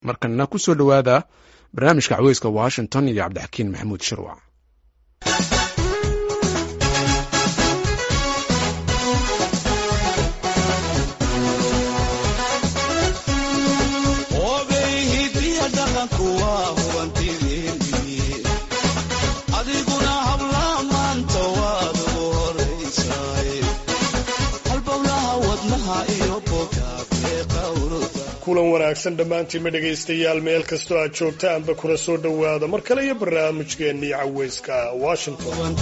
markana ku soo dhowaada barnaamijka caweyska washington iyo cabdixakiin maxamuud shirwac kulan wanaagsan dhammaantiinma dhegaystayaal meel kastoo aad joogtaanba kuna soo dhowaada mar kale iyo barnaamijkeennii caweyska washington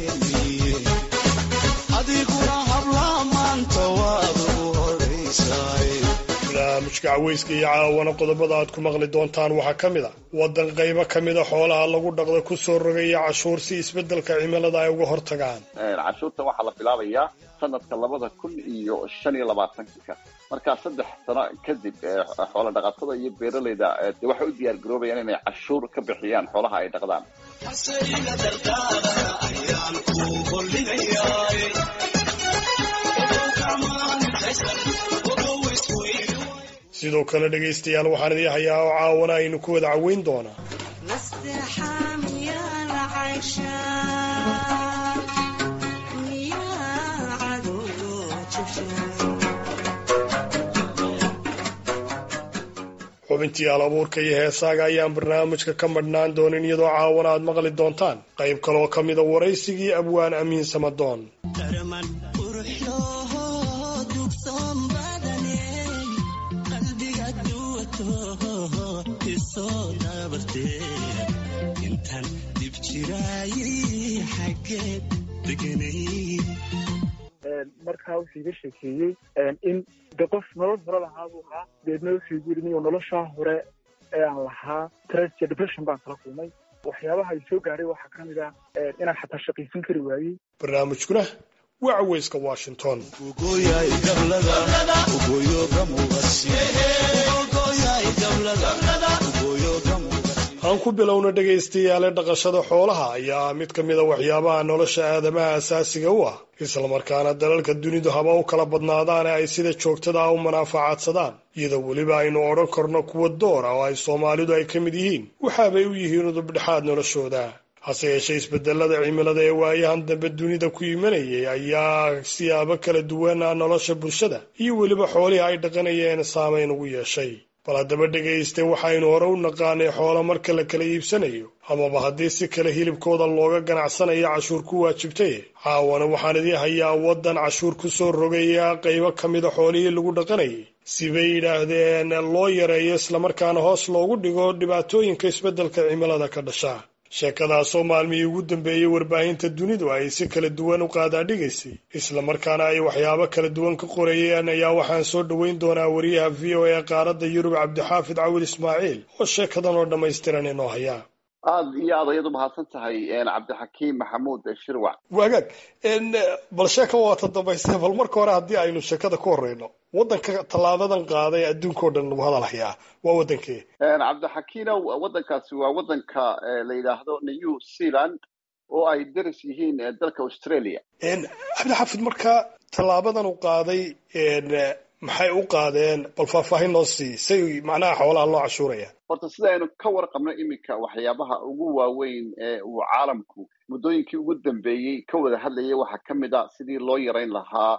barnaamijka caweyska iyo caawana qodobada aad ku maqli doontaan waxaa ka mid a waddan qaybo ka mida xoolaha lagu dhaqda kusoo rogaya cashuur si isbeddelka cimilada ay uga hortagaan cashuurtan waxaa la bilaabayaa sanadka labada kun iyo shan iyo labaatanka markaa saddex sano kadib xoola dhaqatada iyo beeraleyda de waxay u diyaar garoobayaan inay cashuur ka bixiyaan xoolaha ay dhaqdaan sidoo kale dhegaystayaal waxaan idii hayaa oo caawana aynu ku wada caweyn doonaa xubintii alabuurka iyo heesaaga ayaan barnaamijka ka madhnaan doonin iyadoo caawana aad maqli doontaan qayb kaloo ka mida waraysigii abwaan amiin samadoon markaa wuxuu iga sheekeeyey in de qof nolol hore lahaa buu ahaa deedna wuxuu igu yidhi niyo noloshaa hore ee aan lahaa stress iyo depression baan kala kulmay waxyaabaha ay soo gaadhay waxaa ka mid ah inaan xataa shaqaysan kari waayey barnaamijkuna waa caweyska washington aan ku bilowna dhegaystayaale dhaqashada xoolaha ayaa mid ka mida waxyaabaha nolosha aadamaha asaasiga u ah islamarkaana dalalka dunidu haba u kala badnaadaane ay sida joogtada ah u manaafacaadsadaan iyadoo weliba aynu odhan karno kuwa door ah oo ay soomaalidu ay ka mid yihiin waxaabay u yihiin udubdhexaad noloshooda hase yeeshee isbedelada cimilada ee waayahan dambe dunida ku imanayay ayaa siyaabo kala duwana nolosha bulshada iyo weliba xoolihii ay dhaqanayeen saameyn ugu yeeshay bal haddaba dhegayste waxaynu hore u naqaanay xoolo marka la kala iibsanayo amaba haddii si kale hilibkooda looga ganacsanayo cashuur ku waajibtay caawana waxaan idii hayaa waddan cashuur ku soo rogaya qaybo ka mida xoolihii lagu dhaqanayay sibay yidhaahdeen loo yareeyo islamarkaana hoos loogu dhigo dhibaatooyinka isbeddelka cimilada ka dhasha sheekadaasoo maalmihii ugu dambeeyey warbaahinta dunidu ay si kala duwan u qaadaadhigaysay islamarkaana ay waxyaabo kala duwan ka qorayeen ayaa waxaan soo dhoweyn doonaa wariyaha v o a qaaradda yurub cabdixaafid cawil ismaaciil oo sheekadan oo dhammaystiran inoo hayaa aada iyo aad ayaad u mahadsan tahay cabdixakiim maxamuud shirwac wagaag bal sheeka waata dambayse bal marka hore haddii aynu sheekada ku horeyno waddanka tallaabadan qaaday adduunkao dhan lagu hadal hayaa waa waddankee cabdixakiinow waddankaasi waa waddanka la yidhaahdo new zealand oo ay daris yihiin dalka australia cabdixaafid marka tallaabadan u qaaday maxay u qaadeen bal faahfaahin noo sii say macnaha xoolaha loo cashuuraya horta sida aynu ka warqabno iminka waxyaabaha ugu waaweyn ee uu caalamku muddooyinkii ugu dambeeyey ka wada hadlayay waxaa ka mid a sidii loo yarayn lahaa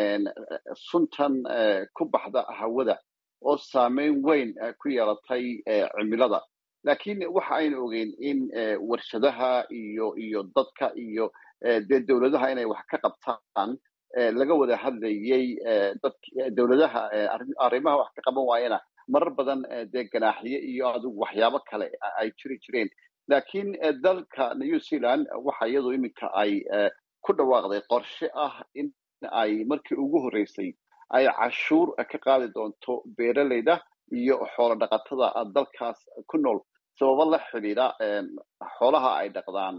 suntan ku baxda hawada oo saameyn weyn ku yeelatay cimilada laakiin waxa aynu ogeyn in warshadaha iyo iyo dadka iyo dee dowladaha inay wax ka qabtaan laga wada hadlayey dowladaha arrimaha wax ka qaban waayana marar badan dee ganaaxiye iyo adigu waxyaabo kale ay jiri jireen laakiin dalka new zealand waxa iyadu iminka ay ku dhawaaqday qorshe ah in ay markii ugu horreysay ay cashuur ka qaadi doonto beeraleyda iyo xoolo dhaqatada dalkaas ku nool sababo la xidhiidha xoolaha ay dhaqdaan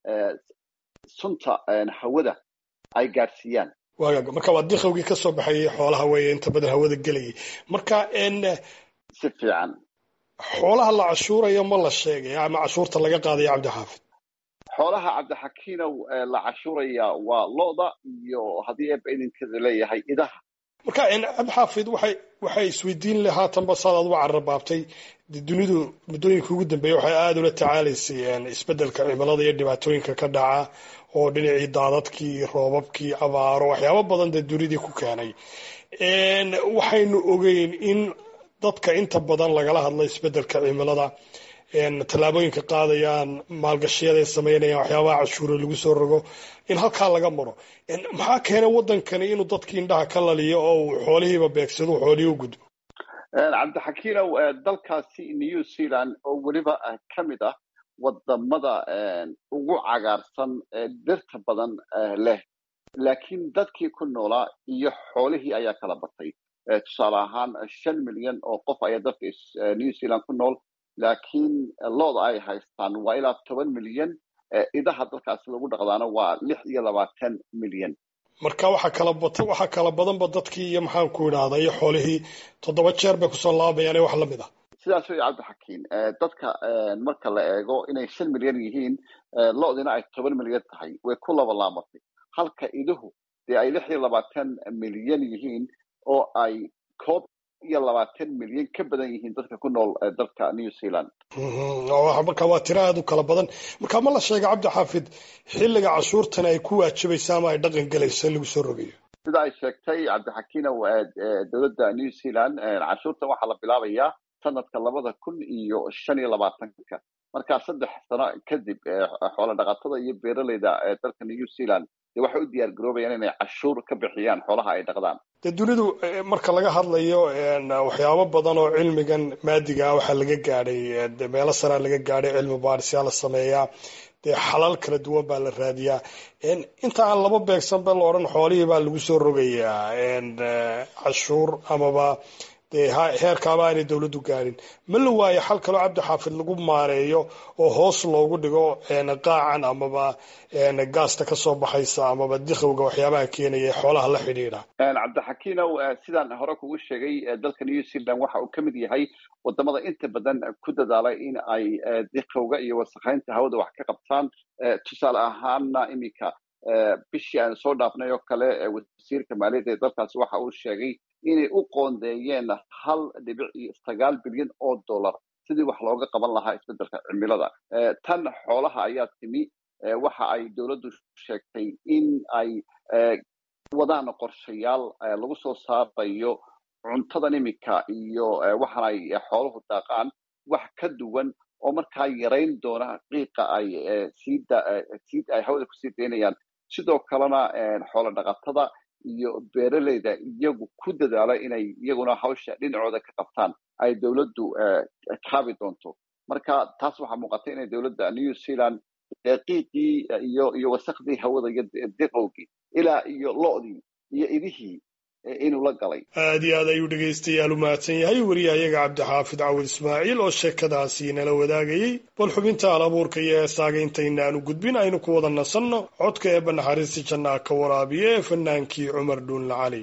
sunta hawada ay gaadhsiiyaan waagaag marka waa diqowgii ka soo baxayay xoolaha weeye inta badan hawada gelayay marka si fiican xoolaha la cashuurayo ma la sheegay ama cashuurta laga qaadayo cabdixaafid xoolaha cabdixakiinow la cashuuraya waa lo'da iyo haddii eeba idinkeeda leeyahay idaha marka cabdixaafid waxay waxay isweydiin le haatanba saad aad uga cararbaabtay dunidu muddooyinka ugu dambeeya waxay aada ula tacaalaysay isbeddelka cimilada iyo dhibaatooyinka ka dhaca oo dhinacii daadadkii roobabkii abaaro waxyaabo badan dee dunidii ku keenay waxaynu ogeyn in dadka inta badan lagala hadla isbeddelka cimilada tallaabooyinka qaadayaan maalgashiyada ay sameynayaan waxyaabaha cashuure lagu soo rogo in halkaa laga maro maxaa keenay waddankani inuu dadkii indhaha ka laliyo oo uu xoolihiiba beegsado u xoolihii u gudbo cabdixakiinow dalkaasi new zealand oo weliba ka mid ah wadamada ugu cagaarsan dhirta badan leh laakiin dadkii ku noolaa iyo xoolihii ayaa kala batay tusaale ahaan shan milyan oo qof ayaa dalka new zealand ku nool laakiin looda ay haystaan waa ilaa toban milyan idaha dalkaasi lagu dhaqdaana waa lix iyo labaatan milyan marka waxaa kala bata waxaa kala badanba dadkii iyo maxaan ku idhaahda iyo xoolihii toddoba jeer bay kusoo laabayaan ee wax la mid ah sidaas wey cabdixakiin dadka marka la eego inay shan milyan yihiin loodina ay toban milyan tahay way ku laba laamatay halka iduhu dee ay lix iyo labaatan milyan yihiin oo ay koob iyo labaatan milyan ka badan yihiin dadka ku nool dalka new zealand marka waa tiro aada u kala badan marka ma la sheega cabdi xaafid xilliga cashuurtan ay ku waajibaysa ama ay dhaqan gelayso in lagu soo rogayo sida ay sheegtay cabdixakiinow dowladda new zealand cashuurtan waxaa la bilaabayaa sanadka labada kun iyo shan iyo labaatanka markaa saddex sano kadib xoola dhaqatada iyo beeraleyda dalka new zealand dee waxay u diyaar garoobayaan inay cashuur ka bixiyaan xoolaha ay dhaqdaan dee dunidu marka laga hadlayo waxyaabo badan oo cilmigan maadiga ah waxaa laga gaadhay meelo saraa laga gaadhay cilmi baadhisyaa la sameeyaa dee xalal kala duwan baa la raadiyaa inta aan laba beegsanba la odhan xoolihii baa lagu soo rogayaa cashuur amaba dee heerkaaba aanay dowladdu gaadhin ma la waayo xal kaloo cabdi xaafid lagu maareeyo oo hoos loogu dhigo qaacan amaba gaasta kasoo baxaysa amaba dikhowga waxyaabaha keenaya xoolaha la xidhiidha cabdixakiinow sidaan hore kugu sheegay dalka new zealand waxa uu ka mid yahay wadamada inta badan ku dadaalay in ay dikhowga iyo wasakhaynta hawada wax ka qabtaan tusaale ahaana iminka bishii aan soo dhaafnay oo kale wasiirka maaliyadda ee dalkaasi waxa uu sheegay inay u qoondeeyeen hal dhibic iyo sagaal bilyan oo dollar sidii wax looga qaban lahaa isbeddelka cimilada tan xoolaha ayaa timi waxa ay dowladdu sheegtay in ay wadaan qorshayaal lagu soo saarayo cuntadan iminka iyo waxaan ay xooluhu daaqaan wax ka duwan oo markaa yarayn doona qiiqa ay sii ay hawada kusii daynayaan sidoo kalena xoolo dhaqatada iyo beeraleyda iyagu ku dadaala inay iyaguna hawsha dhinacooda ka qabtaan ay dowladdu kaabi doonto marka taas waxaa muuqata inay dowladda new zealand qiiqii iyo iyo wasakhdii hawada iyo diqowgii ilaa iyo lo'dii iyo idihii inuu la galay aada iyo aad ayuu dhegaystayaal u mahadsan yahay wariyahayaga cabdixaafid cawid ismaaciil oo sheekadaasi nala wadaagayey bal xubinta al abuurka iyo heesaaga intaynaanu gudbin aynu ku wada nasanno codka eebba naxariista jannaa ka waraabiya ee fanaankii cumar dhuunla cali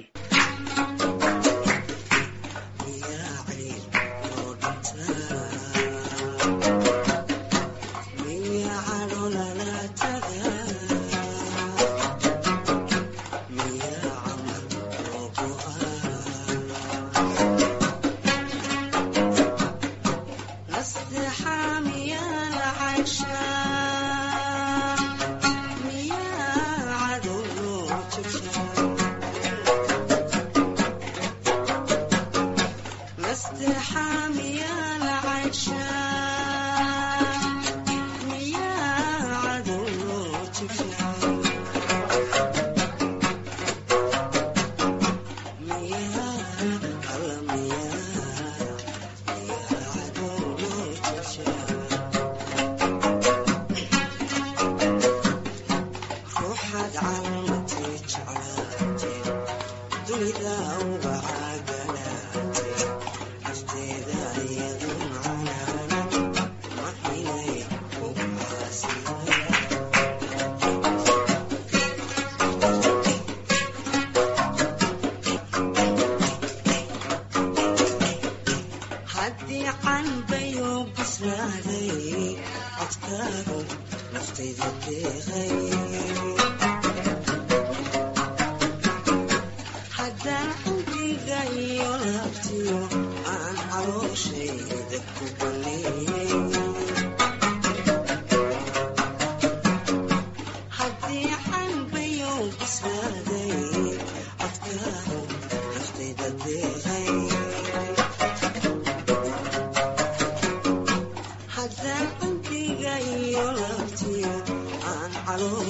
haddaan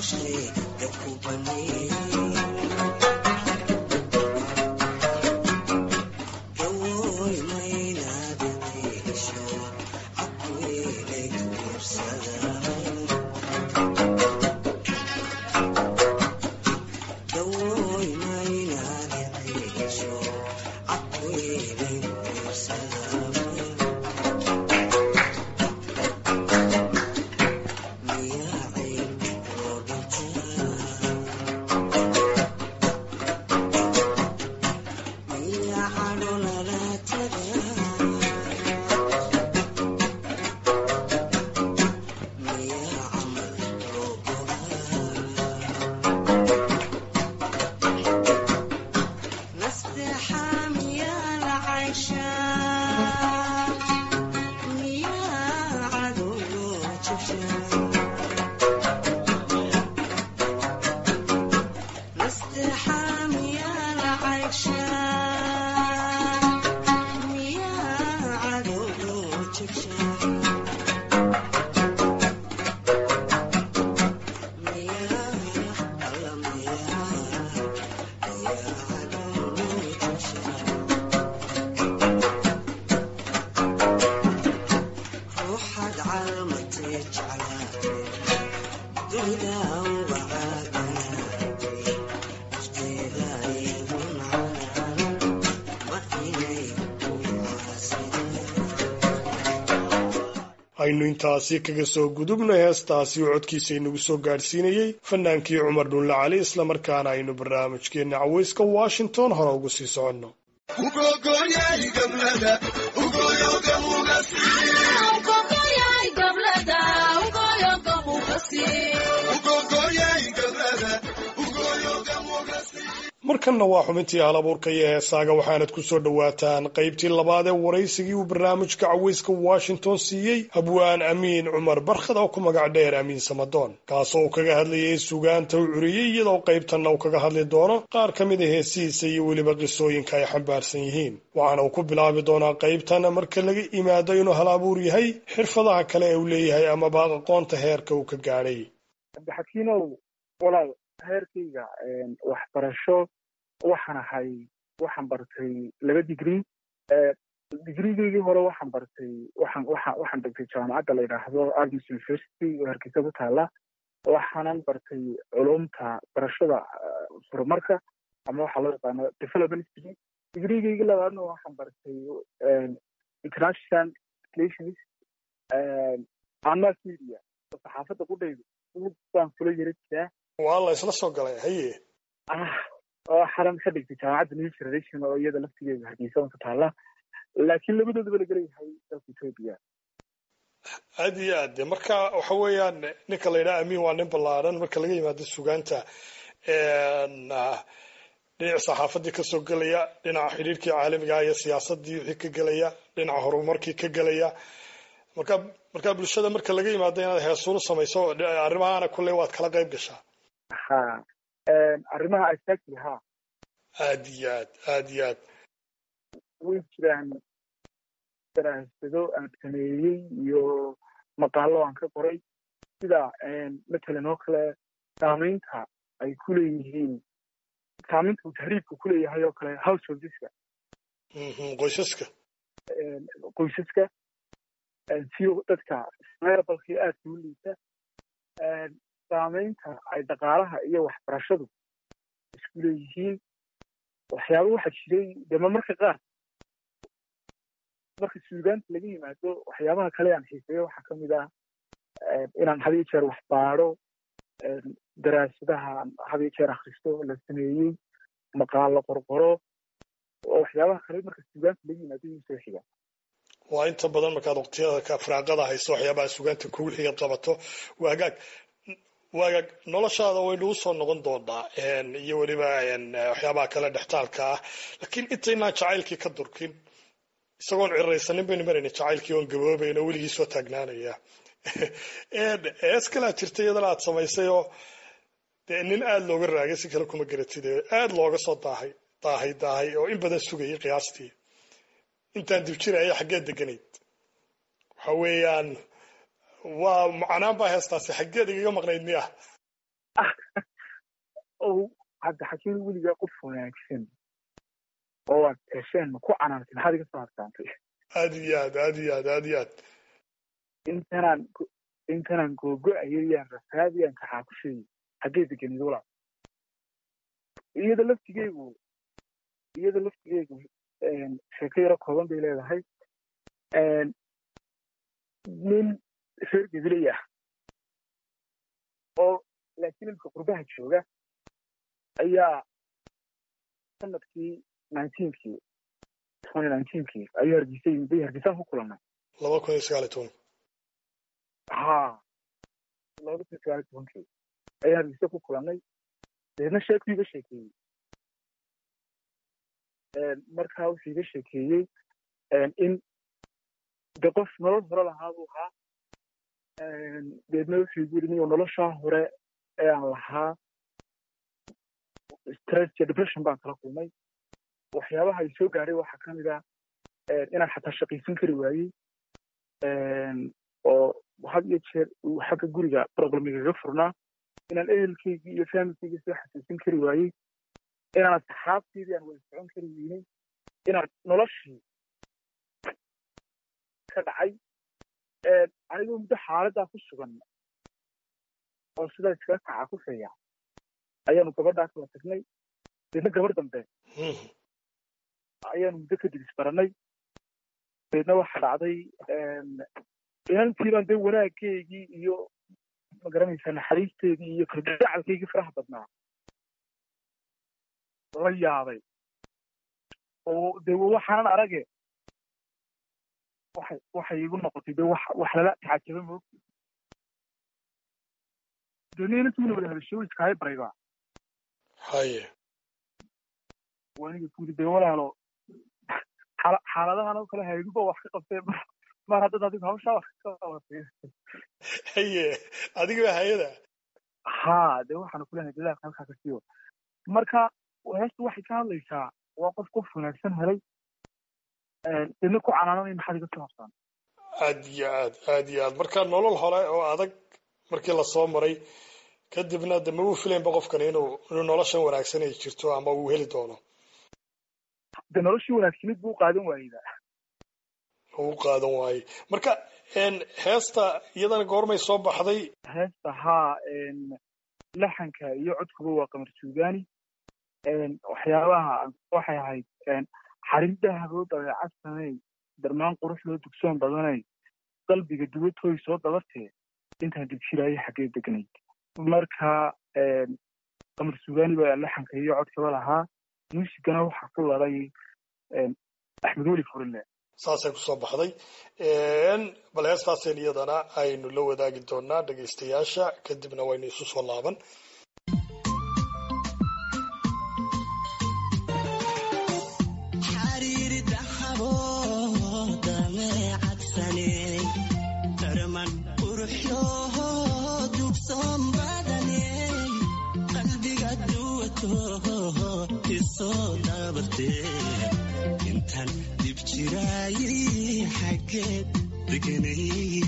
aynu intaasi kaga soo gudubnay heestaasi oo codkiisa inagu soo gaadhsiinayey fanaankii cumar dhulle cali islamarkaana aynu barnaamijkeenna caweyska washington hore ugu sii soconno markanna waa xubintii halabuurka iyo heesaaga waxaanad ku soo dhowaataan qaybtii labaad ee waraysigii uu barnaamijka caweyska washington siiyey habwaan amiin cumar barkhad oo ku magac dheer amiin samadoon kaasoo uu kaga hadlayay sugaanta u curiyey iyadoo qaybtanna uu kaga hadli doono qaar ka mid a heesihiisa iyo weliba qisooyinka ay xambaarsan yihiin waxaana uu ku bilaabi doonaa qaybtan marka laga imaado inuu hal abuur yahay xirfadaha kale ee uu leeyahay amaba aqoonta heerka uu ka gaadhay cabdixakiinow walaal heerkayga waxbarasho waxaan ahay waxaan bartay laba digrii digrigeygii hore waxaan bartay waxaan waxaan waxaan dhigtay jaamacadda la yidhaahdo agnes university oo hargeysa ku taala waxaanan bartay culumta barashada horumarka ama waxaa loo yaqaano development degree digrigeygii labaadna waxaan bartay international relations ama media saxaafadda qudhayda baan kula yara jiraa waa la isla soo galay haye waxaanan ka dhigtay jaamacadda new generation oo iyada laftigeeda hargeysa ku taala laakiin labadoodaba laga leeyahay dalka ethoopia aad iyo aad de marka waxa weeyaan ninka la yidhaha amiin waa nin ballaaran marka laga yimaado sugaanta dhinaca saxaafaddii kasoo gelaya dhinaca xidhiirkii caalamiga iyo siyaasadii wixii ka gelaya dhinaca horumarkii ka gelaya marka marka bulshada marka laga yimaado inaad heesuunu samayso arrimahaana kulley waad kala qayb gashaa ha arrimaha asaasi ha aad iyo aad aad iyo aad way jiraan daraasado aan sameeyey iyo maqaalo aan ka qoray sida matalan oo kale saamaynta ay ku leeyihiin saamaynta uu tahriibka ku leeyahay oo kale householdeska qoysaska qoysaska siyo dadka meerabalkii aadka u liita saamaynta ay dhaqaalaha iyo waxbarashadu isku leeyihiin waxyaaba waxaa jiray dema marka qaar marka suugaanta laga yimaado waxyaabaha kale aan xiiseeyo waxaa ka mid ah inaan had iyo jeer wax baadho daraasadaha had iyo jeer akhristo la sameeyey maqaalo qorqoro oo waxyaabaha kale marka suugaanta laga yimaado iyu soo xiga waa inta badan markaad waqtiyada ka firaaqada hayso waxyaabaha sugaanta kugu xigaad qabato waa hagaag waagaag noloshaada way nagu soo noqon doonaa iyo weliba waxyaabaha kale dhextaalka ah laakiin intaynaan jacaylkii ka durkin isagoon ciraysanin baynu marayna jacaylkii oon gaboobayna weligii soo taagnaanaya hees kalaa jirta iyadana aad samaysay oo dee nin aada looga raagay si kale kuma garatid aada looga soo daahay daahay daahay oo in badan sugayay qiyaastii intaan dib jiraya xaggeed deganayd waxa weeyaan waa macnaan baa heestaasi xaggeed igaga maqnayd miya oo cabdixakiin weligaa qof wanaagsan oo aad hesheen ma ku canaantay maxaad iga soo harsaantay aad iyo aad aad iyo aad aad iyo aad intanaan intanaan googo-ayo yaan rafaadiyaan kaxaa ku sheegi haggee deganid walaal iyada laftigeygu iyada laftigeygu sheeko yaro kooban bay leedahay nin reer gabiley ah oo laakiin ilka qurbaha jooga ayaa sanadkii nineteenkii twenty nineteenkii ayuu hargeysa yimid bay hargeysaan ku kulannay laba kun iyo sagaal iyo toban ha labada kun iyo sagaal iyo tobankii ayaa hargeysa ku kulannay deedna sheekuu iga sheekeeyey markaa wuxuu iga sheekeeyey in de qof nolol hore lahaa buu ahaa deedna wuxuu igu yidhi niyo noloshaa hore ee aan lahaa stress iyo depression baan kala kulmay waxyaabaha ay soo gaadhay waxaa ka mid ah inaan xataa shaqaysan kari waayey oo had iyo jeer uu xagga guriga problemigaga furnaa inaan ehelkaygii iyo faamilkaygii soo xasuusin kari waayey inaan asxaabteydii aan wada socon kari weynay inaan noloshii ka dhacay anigoo muddo xaaladdaa ku sugan oo sidaa iskaga kacaa ku feeya ayaanu gabadhaa kala tagnay deedna gabar dambe ayaanu muddo kadib isbarannay deedna waxa dhacday inantii baan dee wanaaggeygii iyo magaranaysaa naxariisteedii iyo kalgacalkaygii faraha badnaa la yaabay oo dee waxaanan arage waxay waxay igu noqotay dee wax wax lala tacajaba moogti dee nin inantii wada hadashay way iskahay barayba haye waaniga kuyidhi dee walaalo xaala xaaladahan oo kale hayguba wax ka qabtee mar haddad adigu hawshaa wax ka qabatay haye adiga hayada ha dee waxaanu kulenahay dadaalka halkaa ka siiyo marka heestu waxay ka hadlaysaa waa qof qof wanaagsan helay deedna ku canaananay maxaad iga soo habsaan aad iyo aad aad iyo aad marka nolol hore oo adag markii lasoo maray kadibna de ma uu filaynba qofkan inuu inuu noloshan wanaagsan ay jirto ama uu heli doono de noloshii wanaagsanid buu qaadan waayeyda uu qaadan waayey marka heesta iyadana goormay soo baxday heesta haa laxanka iyo codkuba waa qamar suugaani waxyaabaha waxay ahayd xarinda haboo dabeecad samey darmaan qurux loo dugsoon badanay qalbiga duwatooy soo dabartee intaan dibjiraayo xaggee degnayd marka qamar suugaani baa laxanka iyo codkaba lahaa muusigana waxaa ku lalay axmed weli furile saasay kusoo baxday bal heestaasen iyadana aynu la wadaagi doonaa dhegaystayaasha kadibna waynu isu soo laaban intaan dib jiraayay xaggeed deganay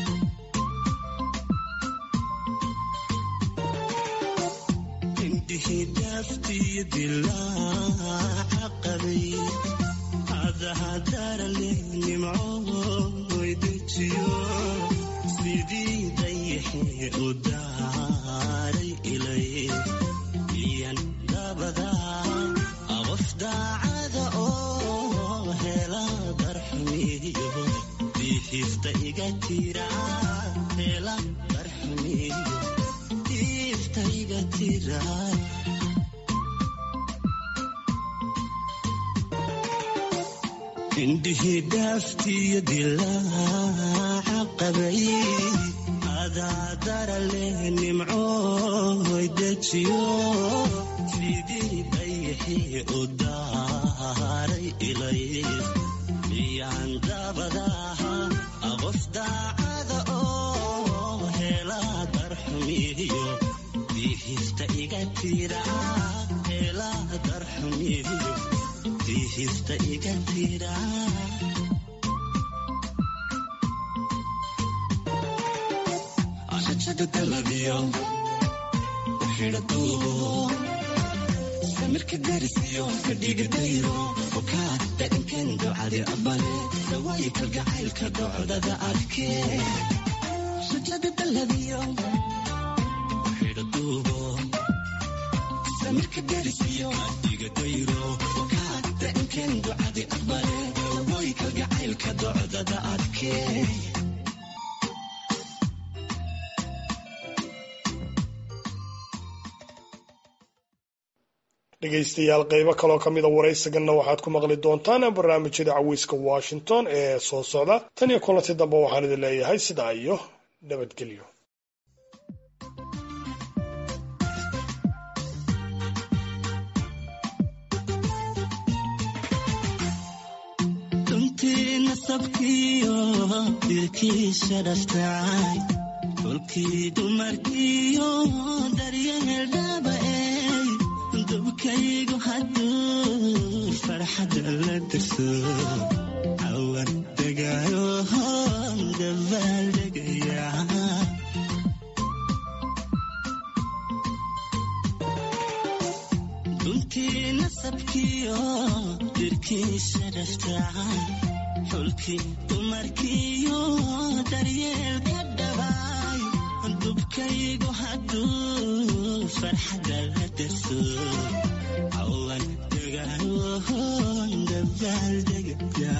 indhihii daaftiyo dilaaca qabay adahadarale nimcooy dejiyo sidii dayaxee u daaray ilay iyan dabadaa qof daacada oo hela darxumiyo diifta iga tira hela darxumiyo diifta iga tira indhihii dhaaftiyo dilaaca qabay adaadara leh nimcooy dejiyo sidii dayaxii u daaray ilay miyaan dabadaha qof daacada oo hela darxumiyo diihista iga tira hela darxumiyo diihista iga tira xajada dalabiyo xidhaduubo samirka darisiyo ka dhigadayro okaa dhaqankan ducadi abale dawaayi kalgacaylka docdada adkee rajada dalladiyo xidhaduubo samirka darisiyo dhigadayro okaa dhaqankan ducadi abale dawaayi kalgacaylka docdada adkee dhegaystayaal qeybo kaloo ka mida waraysiganna waxaad ku maqli doontaan barnaamijyada caweyska washington ee soo socda tan iyo kulanti dambe waxaan idin leeyahay sidaa iyo nabadgelyo runtii nasabkiyo dilkiisha dhaftacay kolkii dumarkiyo daryeel dhaaba'ey dubkaygu hadduu farxadda la dirso cawan degaayo dabaal degaya runtii nasabkiyo dirkiisa dhaftacay xulkii dumarkiyo daryeelka dhabaay dubkaygu hadduu farxadda la dirso cawan degaayo dabaal degaya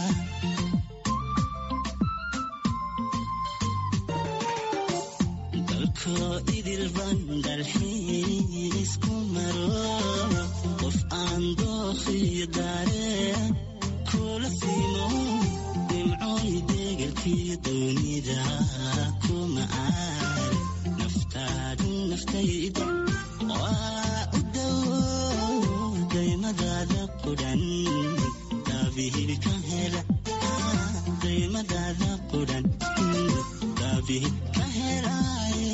dalkoo idil ban dalxiis ku maro qof aan dookhiyo daareen kula siimo nimcooy degelkii doonida kuma aar naftaadu naftayda waa u dawo daymadaada qudhan daabihil ka hela daymadaada qudhan daabihil ka helaaye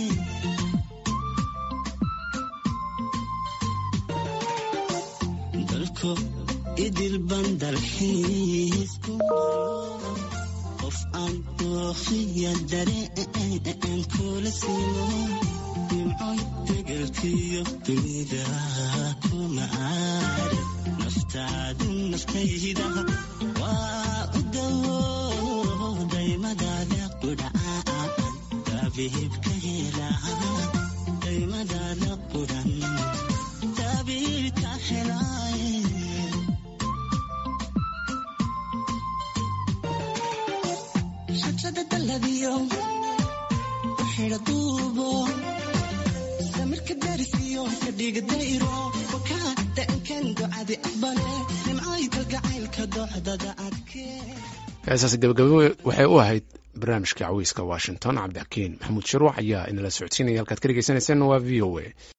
dalko idil ban dalxiis ku maro qof aan dookhiya dareen kula siimo nimcoy degelkiyo dunida kuma aar naftaadu naftayda waa u dawo daymadaada qudhaan daabihib ka helaa daymadaada qudhan daabihib ka helaaye rajada dalladiyo xidha duubo samirka darisiyo ka dhigadayro wakaa dhaqankan ducadi aqbale nimcooy kalgacaylka docdada adkee heesaasi gabagabo waxay u ahayd barnaamijka caweyska washington cabdixakiin maxamuud sharwac ayaa inala socodsiinaya halkaad ka dhegeysanayseen waa v o a